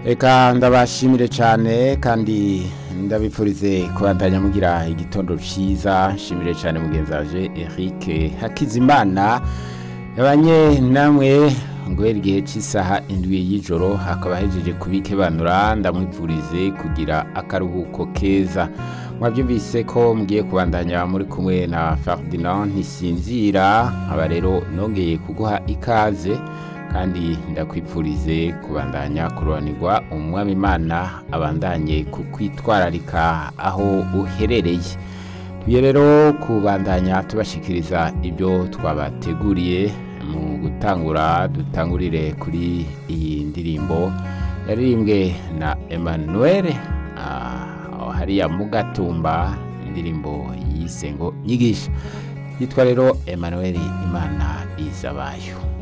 Eka ndabashimire cyane kandi ndabipfurize kubandanya mugira igitondo cyiza nshimire cyane mugenzi waje Eric Hakizimana yabanye namwe guhera igihe cy'isaha indwi y'ijoro hakaba hejeje kubikebanura ndamwipfurize kugira akaruhuko keza mwabyumvise ko mugiye kubandanya muri kumwe na Ferdinand ntisinzira aba rero nongeye kuguha ikaze kandi ndakwipfurize kubandanya kurobanirwa umwami imana abandanye kukwitwararika aho uherereye tugiye rero kubandanya tubashikiriza ibyo twabateguriye mu gutangura dutangurire kuri iyi ndirimbo yaririmbwe na Emmanuel ah, hariya mu gatumba indirimbo yise ngo nyigisha yitwa rero Emmanuel imana izabayo